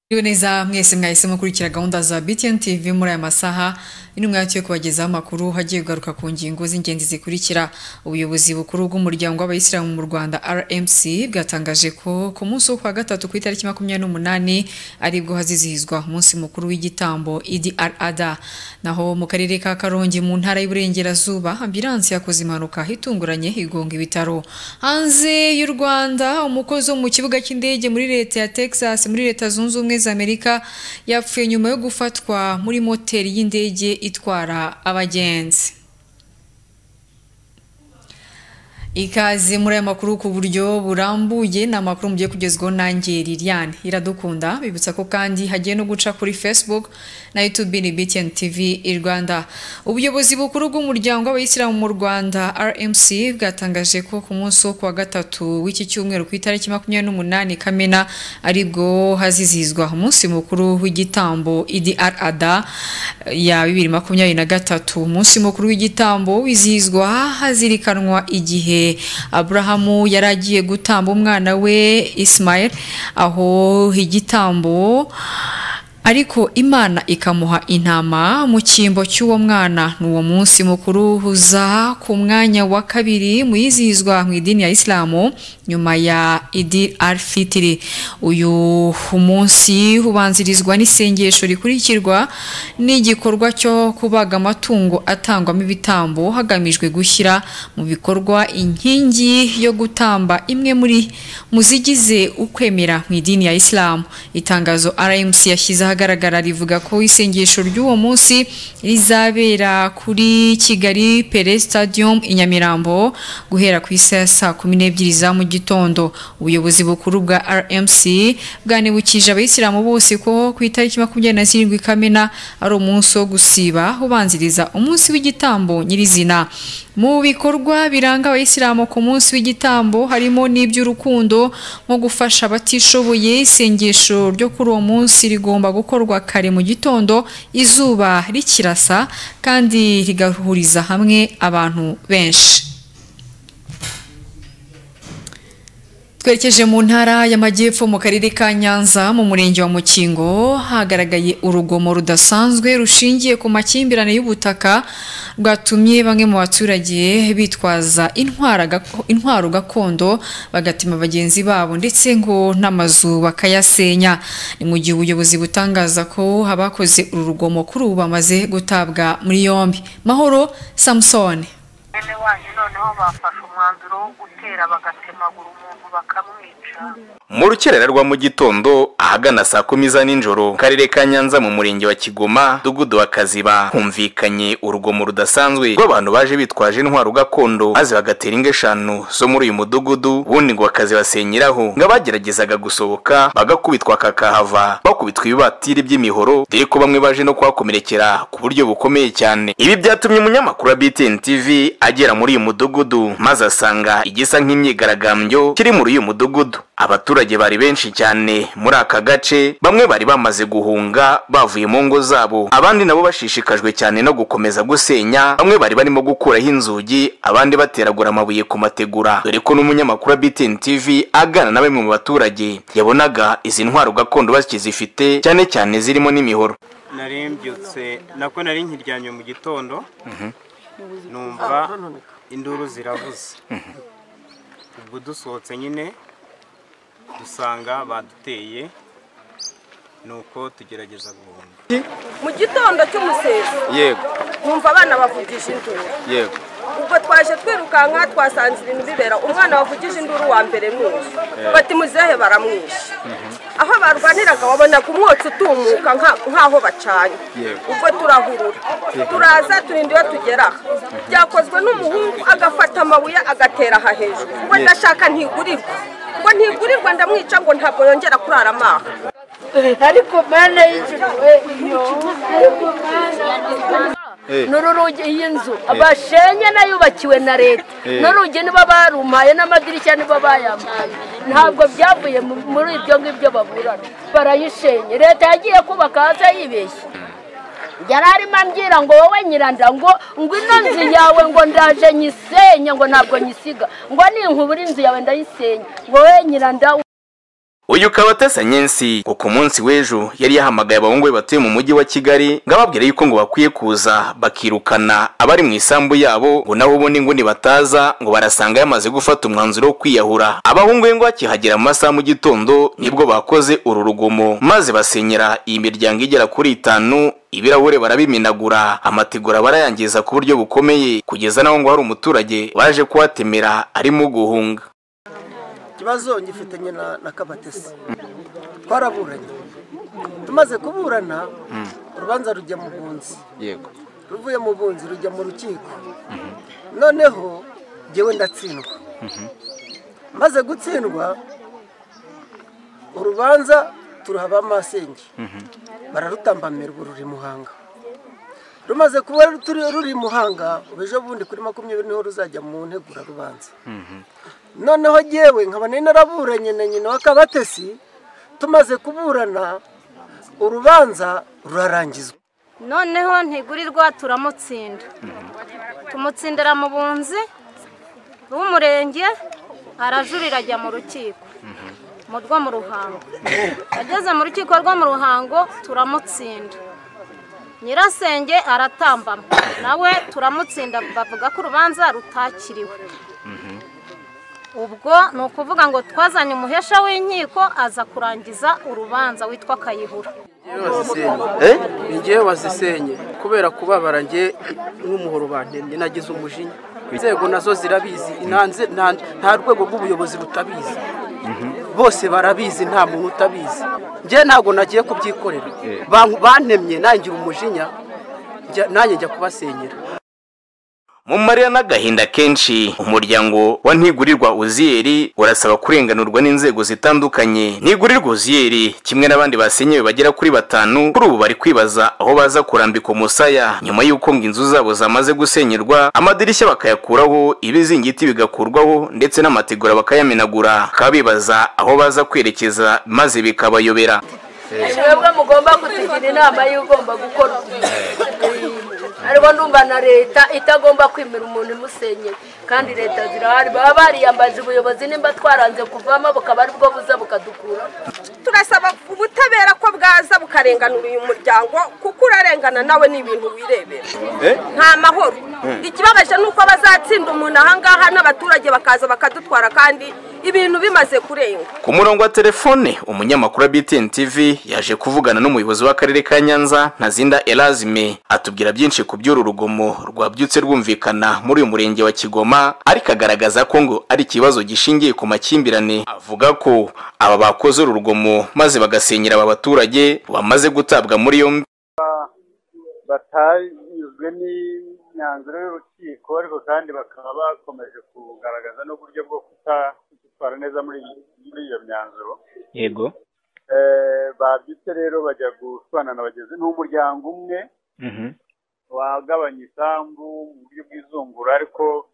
Iriwe neza mwese mwahise mukurikira gahunda za BTN TV muri aya masaha intumwa yacu yo kubagezaho amakuru hagiye kugaruka ku ngingo z'ingenzi zikurikira ubuyobozi bukuru bw'umuryango w'abayisilamu mu Rwanda RMC bwatangaje ko ku munsi wo kwa gatatu ku itariki makumyabiri n'umunani aribwo hazizihizwa umunsi mukuru w'igitambo Idi al Adha naho mu karere ka Karongi mu ntara y'Iburengerazuba ambilansi yakoze impanuka itunguranye igonga ibitaro hanze y'u Rwanda umukozi wo mu kibuga cy'indege muri leta ya Texas muri leta zunze ubumwe za Amerika yapfuye nyuma yo gufatwa muri moteri y'indege itwara abagenzi ikaze muri aya makuru ku buryo burambuye ni amakuru mugiye kugezwaho nanjye Liliane iradukunda bibutsa ko kandi hagiye no guca kuri Facebook na YouTube ni BTN TV Rwanda ubuyobozi bukuru bw'umuryango w'abayisilamu mu Rwanda RMC bwatangaje ko ku munsi wo kuwa gatatu w'iki cyumweru ku itariki makumyabiri n'umunani Kamena aribwo hazizihizwa umunsi mukuru w'igitambo Idi al Adha ya bibiri makumyabiri na gatatu umunsi mukuru w'igitambo wizihizwa hazirikanwa igihe Aburahamu yari agiye gutamba umwana we Ismail aho igitambo ariko imana ikamuha intama mu cyimbo cy'uwo mwana ni uwo munsi mukuru uza ku mwanya wa kabiri mu yizihizwa mu idini ya isilamu nyuma ya idi alfitiri uyu munsi ubanzirizwa n'isengesho rikurikirwa n'igikorwa cyo kubaga amatungo atangwamo ibitambo hagamijwe gushyira mu bikorwa inkingi yo gutamba imwe muri mu zigize ukwemera mu idini ya isilamu itangazo rmc yashyizeho ahagaragara rivuga ko isengesho ry'uwo munsi rizabera kuri Kigali Pele Stadium i Nyamirambo guhera ku isa ya saa kumi n'ebyiri za mu gitondo ubuyobozi bukuru bwa RMC bwanibukije abayisilamu bose ko ku itariki makumyabiri na zirindwi Kamena ari umunsi wo gusiba ubanziriza umunsi w'igitambo nyirizina mu bikorwa biranga abayisilamu ku munsi w'igitambo harimo n'iby'urukundo nko gufasha abatishoboye isengesho ryo kuri uwo munsi rigomba gukorwa kare mu gitondo izuba rikirasa kandi rigahuriza hamwe abantu benshi twerekeje mu ntara y'amajyepfo mu karere ka nyanza mu murenge wa mukingo hagaragaye urugomo rudasanzwe rushingiye ku makimbirane y'ubutaka bwatumye bamwe mu baturage bitwaza intwaro gakondo bagatima bagenzi babo ndetse ngo n'amazu bakayasenya ni mu gihe ubuyobozi butangaza ko abakoze uru rugomo kuri ubu bamaze gutabwa muri yombi mahoro samusone bene wanyu noneho bafashe umwanzuro wo gutera bagatemagura umuntu bakamwica mu rukerera rwa mu gitondo ahagana saa kumi za nijoro karere ka nyanza mu murenge wa kigoma dugudu wa kaziba humvikanye urugomo rudasanzwe rw'abantu baje bitwaje intwaro gakondo maze bagatera ingo eshanu zo muri uyu mudugudu ubundi ngo bakazibasenyeraho ngo abageragezaga gusohoka bagakubitwa kakahava bakubitwa ibibatiri by'imihoro dore ko bamwe baje no kuhakomerekera ku buryo bukomeye cyane ibi byatumye umunyamakuru wa BTN TV agera muri uyu mudugudu maze asanga igisa nk'imyigaragambyo kiri muri uyu mudugudu abaturage bari benshi cyane muri aka gace bamwe bari bamaze guhunga bavuye mu ngo zabo abandi nabo bashishikajwe cyane no gukomeza gusenya bamwe bari barimo gukuraho inzugi abandi bateragura amabuye ku mategura dore ko n'umunyamakuru wa BTN TV agana na bamwe mu baturage yabonaga izi ntwaro gakondo bakizifite cyane cyane zirimo n'imihoro narimbyutse nako nari nkiryamye mu gitondo numva induru ziravuze ubwo dusohotse nyine dusanga baduteye nuko tugerageza guhunga mu gitondo cy'umuseso yego nkumva abana bavugisha induru yego ubwo twaje twirukanka twasanze ibintu bibera umwana wavugije induru wa mbere mwinshi bati muzehe baramwishe aho barwaniraga wabonaga umwotsi utumuka nka- nk'aho bacanye Yego. ubwo turahurura turaza turinda iyo tugera aha byakozwe n'umuhungu agafata amabuye agatera aha hejuru ubwo ndashaka ntigurirwa ngo ntigurirwa ndamwica ngo ntabwo yongera kurara amaha ariko mana y'ijuru we iyo ariko mana n'urugi y'inzu abashenye nayubakiwe na leta Eh. n'urugi nibo barumpaye n'amadirishya nibo bayampaye ntabwo byavuye mu- muri ibyo ngibyo baburana barayishenye leta yagiye kubaka hasi yibeshye yari arimo ambwira ngo wowe nyiranda ngo ngo ino nzu yawe ngo ndaje nyisenye ngo ntabwo nyisiga ngo ninkubura inzu yawe ndayisenya ngo wowe nyiranda uyu kabatesa nyensi ngo ku munsi w'ejo yari yahamagaye abahungu be batuye mu mujyi wa kigali ngo ababwire yuko ngo bakwiye kuza bakirukana abari mu isambu yabo ngo naho ubundi nguni bataza ngo barasanga yamaze gufata umwanzuro wo kwiyahura abahungu be ngo bakihagera mu masaha mu gitondo nibwo bakoze uru rugomo maze basenyera iyi miryango igera kuri itanu ibirahure barabimenagura amategura barayangiza ku buryo bukomeye kugeza n'aho ngo hari umuturage waje kuhatemera arimo guhunga ikibazo ngifitanye na, na kabatesi twaraburanye tumaze kuburana urubanza rujya mu bunzi yego ruvuye mu bunzi rujya mu rukiko noneho ngewe ndatsindwa maze gutsindwa urubanza turuha ba masenge bararutambamira ubu ruri muhanga rumaze kuba ruturi- ruri muhanga ubu ejo bundi kuri makumyabiri niho ruzajya mu ntegura rubanza noneho ngewe nkaba nari naraburanye na nyina wa kabatesi tumaze kuburana urubanza rurarangizwa noneho ntigurirwa turamutsinda tumutsindira mu bunzi b'umurenge arajurira ajya mu rukiko mu rwo mu ruhango ageze mu rukiko rwo mu ruhango turamutsinda nyirasenge aratambama nawe turamutsinda bavuga ko urubanza rutakiriwe ubwo ni ukuvuga ngo twazanye umuhesha w'inkiko aza kurangiza urubanza witwa kayihura ni ngewe wazisenye kubera kubabara nge n'umuhoro bantemye nagize umujinya inzego nazo zirabizi ntanze- nta- nta rwego rw'ubuyobozi rutabizi bose barabizi nta muntu utabizi ngewe ntabwo nagiye kubyikorera Ban- bantemye nangira umujinya njya- nanjye njya kubasenyera mu marira n'agahinda kenshi umuryango wa ntigurirwa uziyeri urasaba kurenganurwa n'inzego zitandukanye ntigurirwa uziyeri kimwe n'abandi basenyewe bagera kuri batanu kuri ubu bari kwibaza aho baza kurambika umusaya nyuma y'uko ngo inzu zabo zamaze gusenyerwa amadirishya bakayakuraho ibizingiti bigakurwaho ndetse n'amategura bakayamenagura bakaba bibaza aho baza kwerekeza maze bikabayobera mwebwe mugomba kutugira inama y'ugomba gukora ariko ndumva na leta itagomba kwemera umuntu imusenyeye kandi leta zirahari baba bariyambaje ubuyobozi nimba twaranze kuvamo bukaba ari bwo buza bukadukura turasaba ubutabera ko bwaza bukarenganura uyu muryango kuko urarengana nawe ni ibintu wirebera nta mahoro ikibabaje ni uko bazatsinda umuntu ahangaha n'abaturage bakaza bakadutwara kandi ibintu bimaze kurenga Ku murongo wa telefone umunyamakuru wa BTN TV yaje kuvugana n'umuyobozi w'akarere ka Nyanza Ntazinda Elazime atubwira byinshi ku by'uru rugomo rwabyutse rwumvikana muri uyu murenge wa Kigoma ariko agaragaza ko ngo ari ikibazo gishingiye ku makimbirane avuga ko aba bakoze uru rugomo maze bagasenyera aba baturage bamaze gutabwa muri yombi batanyuzwe n'imyanzuro y'urukiko ariko kandi bakaba bakomeje kugaragaza n'uburyo bwo kutatwara neza muri muri iyo myanzuro yego Eh, babyutse rero bajya gushwana na bagenzi ni umuryango umwe wagabanya isambu mu buryo bw'izungura ariko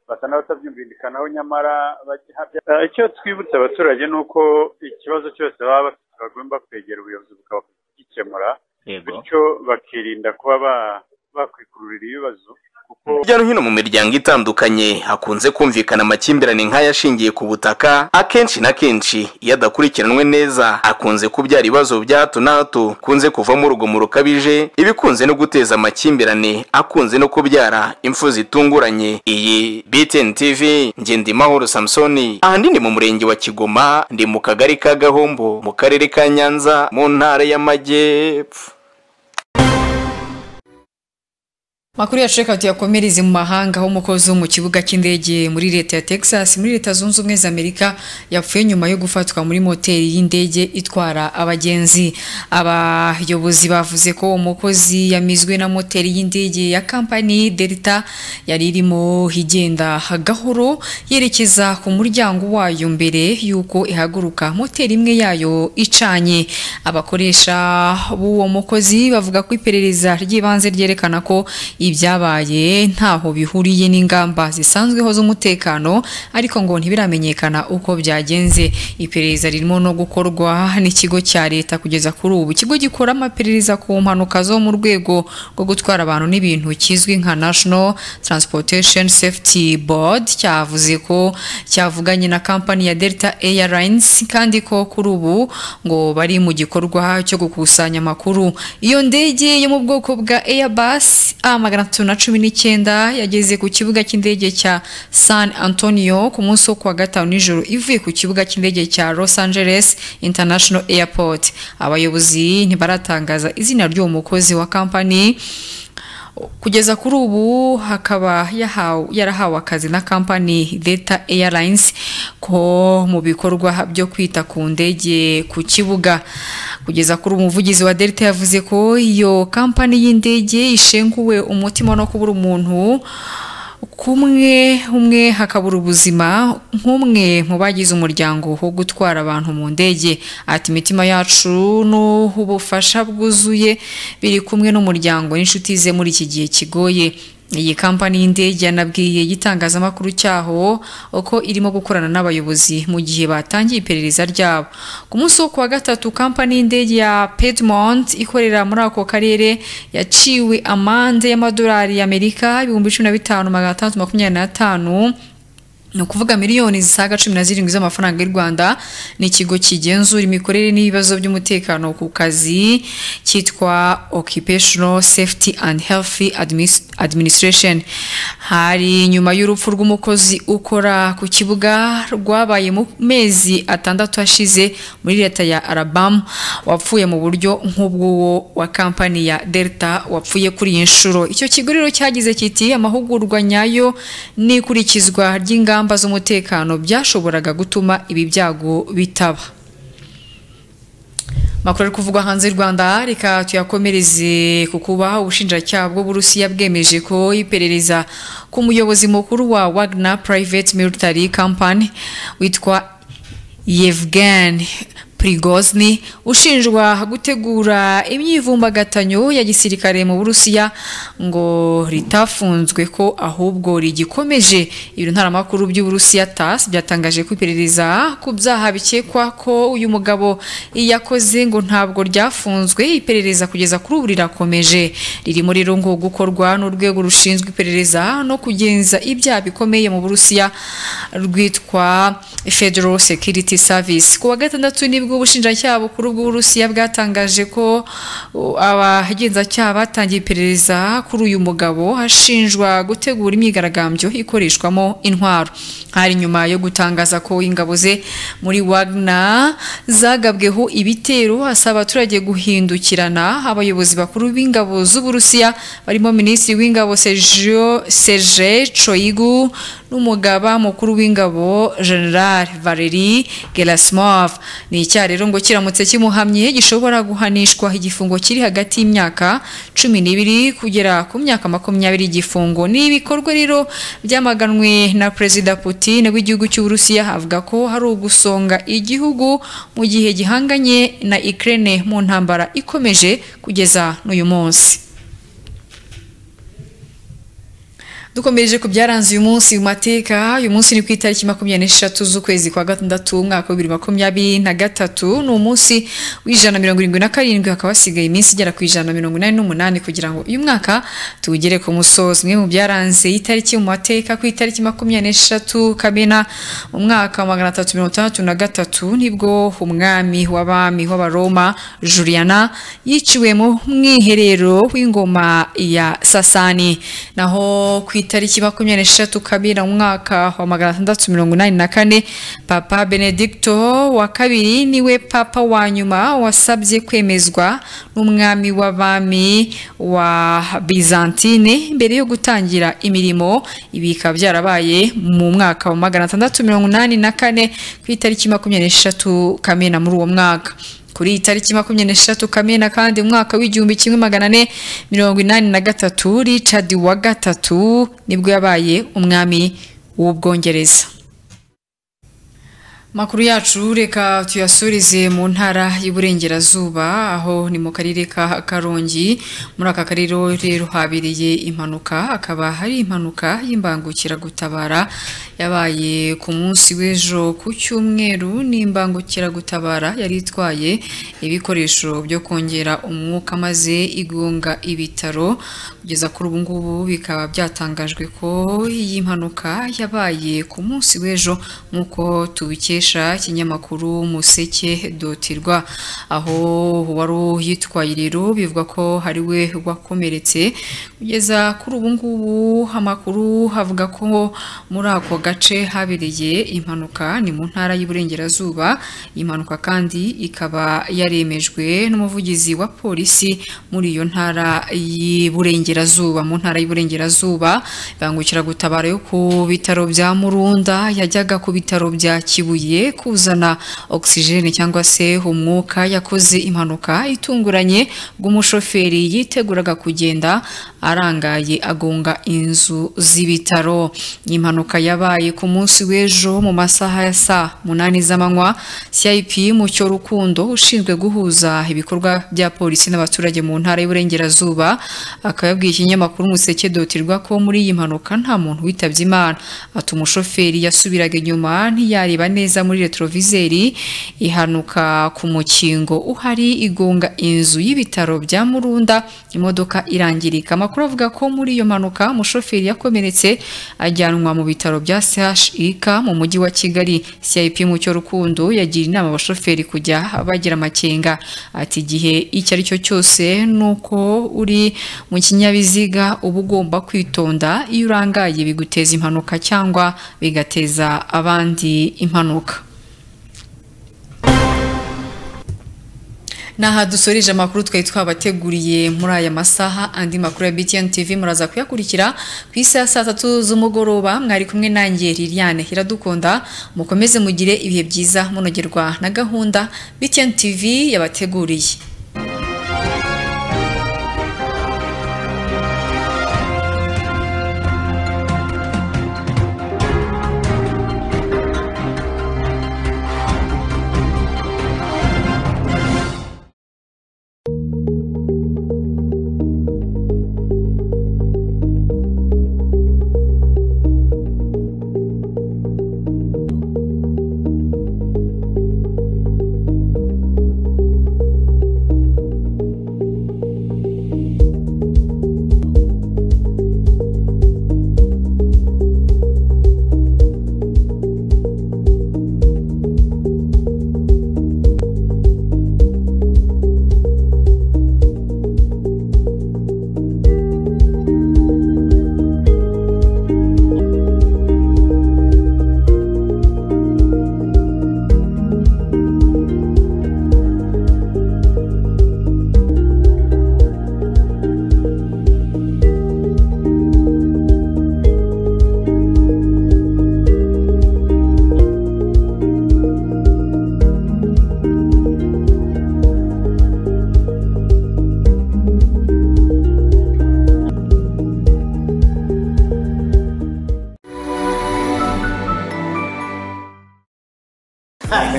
basa n'abatabyumvikanaho nyamara bagihabya Eh, icyo twibutsa abaturage ni uko ikibazo cyose baba bafite bagomba kwegera ubuyobozi bukaba gikemura yego bityo bakirinda kuba ba- bakwikururira ibibazo kuko hirya no hino mu miryango itandukanye hakunze kumvikana amakimbirane nk'ayashingiye ku butaka akenshi na kenshi iyo adakurikiranwe neza akunze kubyara ibibazo bya hato na hato kunze kuvamo urugomo rukabije ibikunze no guteza amakimbirane akunze no kubyara impfu zitunguranye iyi BTN TV Ngendimahoro Samsoni ahanini mu murenge wa Kigoma ndi mu kagari ka Gahombo mu karere ka Nyanza mu ntara y'Amajyepfo Makuru ya Checkout yakomereze mu mahanga aho umukozi wo mu kibuga cy'indege muri leta ya Texas muri leta zunze ubumwe za Amerika yapfuye nyuma yo gufatwa muri moteri y'indege itwara abagenzi. Abayobozi bavuze ko uwo mukozi yamizwe na moteri y'indege ya kampani Delta yari irimo igenda gahoro yerekeza ku muryango wayo mbere y'uko ihaguruka moteri imwe yayo icanye. Abakoresha b'uwo mukozi bavuga ko iperereza ry'ibanze ryerekana ko ibyabaye ntaho bihuriye n'ingamba zisanzweho z'umutekano ariko ngo ntibiramenyekana uko byagenze iperereza ririmo no gukorwa n'ikigo cya leta kugeza kuri ubu ikigo gikora amaperereza ku mpanuka zo mu rwego rwo gutwara abantu n'ibintu kizwi nka national transportation safety board cyavuze ko cyavuganye na kampani ya delta airlines kandi ko kuri ubu ngo bari mu gikorwa cyo gukusanya amakuru iyo ndege yo mu bwoko bwa airbus a magana atatu na cumi n'icyenda yageze ku kibuga cy'indege cya san antonio ku munsi wo kuwa gatanu nijoro ivuye ku kibuga cy'indege cya los angeles international airport abayobozi ntibaratangaza izina ry'uwo mukozi wa kampani kugeza kuri ubu hakaba yahawe yarahawe akazi na kampani delta airlines ko mu bikorwa byo kwita ku ndege ku kibuga kugeza kuri umuvugizi wa delta yavuze ko iyo kampani y'indege ishenguwe umutima no kubura umuntu kumwe umwe hakabura ubuzima nk'umwe mu bagize umuryango wo gutwara abantu mu ndege ati imitima yacu n'ubufasha bwuzuye biri kumwe n'umuryango n'inshuti ze muri iki gihe kigoye iyi kampani y'indege yanabwiye igitangazamakuru cyaho uko irimo gukorana n'abayobozi mu gihe batangiye iperereza ryabo ku munsi wo kuwa gatatu kampani y'indege ya Piedmont ikorera muri ako karere yaciwe amande y'amadolari y'amerika ibihumbi cumi na bitanu magana atandatu makumyabiri n'atanu ni ukuvuga miliyoni zisaga cumi na zirindwi z'amafaranga y'u rwanda ni ikigo kigenzura imikorere n'ibibazo by'umutekano ku kazi cyitwa occupational safety and healthy Adminis- administration hari nyuma y'urupfu rw'umukozi ukora ku kibuga rwabaye mu mezi atandatu ashize muri leta ya alabama wapfuye mu buryo nk'ubw'uwo wa kampani ya delta wapfuye kuri iyi nshuro icyo kigo rero cyagize kiti amahugurwa nyayo n'ikurikizwa ry'ingamba ingamba z'umutekano byashoboraga gutuma ibi byago bitaba makuru ari kuvugwa hanze y'u rwanda reka tuyakomereze ku kuba ubushinjacyaha bw'uburusiya bwemeje ko iperereza ku muyobozi mukuru wa wagner private military company witwa yevgen Prigozny ushinjwa gutegura imyivumbagatanyo ya gisirikare mu Burusiya ngo ritafunzwe ko ahubwo rigikomeje ibiro ntaramakuru by'Uburusiya TASS byatangaje ko iperereza ku byaha bikekwa ko uyu mugabo yakoze ngo ntabwo ryafunzwe iperereza kugeza kuri ubu rirakomeje ririmo rero ngo gukorwa n'urwego rushinzwe iperereza no kugenza ibyaha bikomeye mu Burusiya rwitwa Federal Security Service ku wa gatandatu nibwo nibwo ubushinjacyaha bukuru bw'uburusiya bwatangaje ko abagenzacyaha batangiye iperereza kuri uyu mugabo ashinjwa gutegura imyigaragambyo ikoreshwamo intwaro hari nyuma yo gutangaza ko ingabo ze muri wagner zagabweho ibitero asaba abaturage guhindukirana abayobozi bakuru b'ingabo z'uburusiya barimo minisitiri w'ingabo serge coyigu n'umugaba mukuru w'ingabo general valerie gerasimov ni icyaha rero ngo kiramutse kimuhamye gishobora guhanishwa igifungo kiri hagati y'imyaka cumi n'ibiri kugera ku myaka makumyabiri igifungo ni ibikorwa rero byamaganwe na perezida putin w'igihugu cy'uburusiya avuga ko hari ugusonga igihugu mu gihe gihanganye na ukraine mu ntambara ikomeje kugeza n'uyu munsi dukomereje ku byaranze uyu munsi mu mateka uyu munsi ni ku itariki makumyabiri n'eshatu z'ukwezi kwa gatandatu umwaka wa bibiri makumyabiri na gatatu ni umunsi w'ijana na mirongo irindwi na karindwi hakaba hasigaye iminsi igera ku ijana na mirongo inani n'umunani kugira ngo uyu mwaka tuwugere ku musozi umwe mu byaranze itariki mu mateka ku itariki makumyabiri n'eshatu kamena umwaka wa magana atatu mirongo itandatu na gatatu nibwo umwami w'abami w'abaroma juliana yiciwe mu mwiherero w'ingoma ya sasani naho ku itariki makumyabiri n'eshatu kabira mu mwaka wa magana atandatu mirongo inani na kane papa benedicto wa kabiri niwe papa wa nyuma wasabye kwemezwa n'umwami w'abami wa bizantine mbere yo gutangira imirimo ibi bikaba byarabaye mu mwaka wa magana atandatu mirongo inani na kane ku itariki makumyabiri n'eshatu kamena muri uwo mwaka kuri iyi tariki makumyabiri n'eshatu kamena kandi umwaka w'igihumbi kimwe magana ane mirongo inani na gatatu richard wa gatatu nibwo yabaye umwami w'ubwongereza makuru yacu reka tuyasurize mu ntara y'uburengerazuba aho ni mu karere ka karongi muri aka karere rero habereye impanuka akaba hari impanuka y'imbangukiragutabara yabaye ku munsi w'ejo ku cyumweru n'imbangukiragutabara yari itwaye ibikoresho byo kongera umwuka maze igunga ibitaro kugeza kuri ubu ngubu bikaba byatangajwe ko iyi mpanuka yabaye ku munsi w'ejo nk'uko tubikesha ikinyamakuru museke dotirwa aho wari uyitwaye rero bivuga ko hari we wakomeretse kugeza kuri ubu ngubu amakuru havuga ko muri ako gace habereye impanuka ni mu ntara y'uburengerazuba impanuka kandi ikaba yaremejwe n'umuvugizi wa polisi muri iyo ntara y'uburengerazuba mu ntara y'uburengerazuba ibangukiragutabara yo ku bitaro bya murunda yajyaga ku bitaro bya kibuye kuzana ogisijeni cyangwa se umwuka yakoze impanuka itunguranye bw'umushoferi yiteguraga kugenda arangaye agonga inzu z'ibitaro impanuka yabaye ku munsi w'ejo mu masaha ya saa munani z'amanywa cip mucyo rukundo ushinzwe guhuza ibikorwa bya polisi n'abaturage mu ntara y'uburengerazuba akaba yabwiye ikinyamakuru umuseke dotirwa ko muri iyi mpanuka nta muntu witabye imana ati umushoferi yasubiraga inyuma ntiyareba neza muri retrovizeri ihanuka ku mukingo uhari igonga inzu y'ibitaro bya murunda imodoka irangirika amakuru avuga ko muri iyo mpanuka umushoferi yakomeretse ajyanwa mu bitaro bya chik mu mujyi wa kigali cip mucyo rukundo yagira inama abashoferi kujya bagira amakenga ati igihe icyo ari cyo cyose ni uko uri mu kinyabiziga uba ugomba kwitonda iyo urangaye biguteza impanuka cyangwa bigateza abandi impanuka ni aha dusoreje amakuru twari twabateguriye muri aya masaha andi makuru ya btn tv muraza kuyakurikira ku isi ya saa tatu z'umugoroba mwari kumwe nanjye liliane iradukunda mukomeze mugire ibihe byiza munogerwa na gahunda btn tv yabateguriye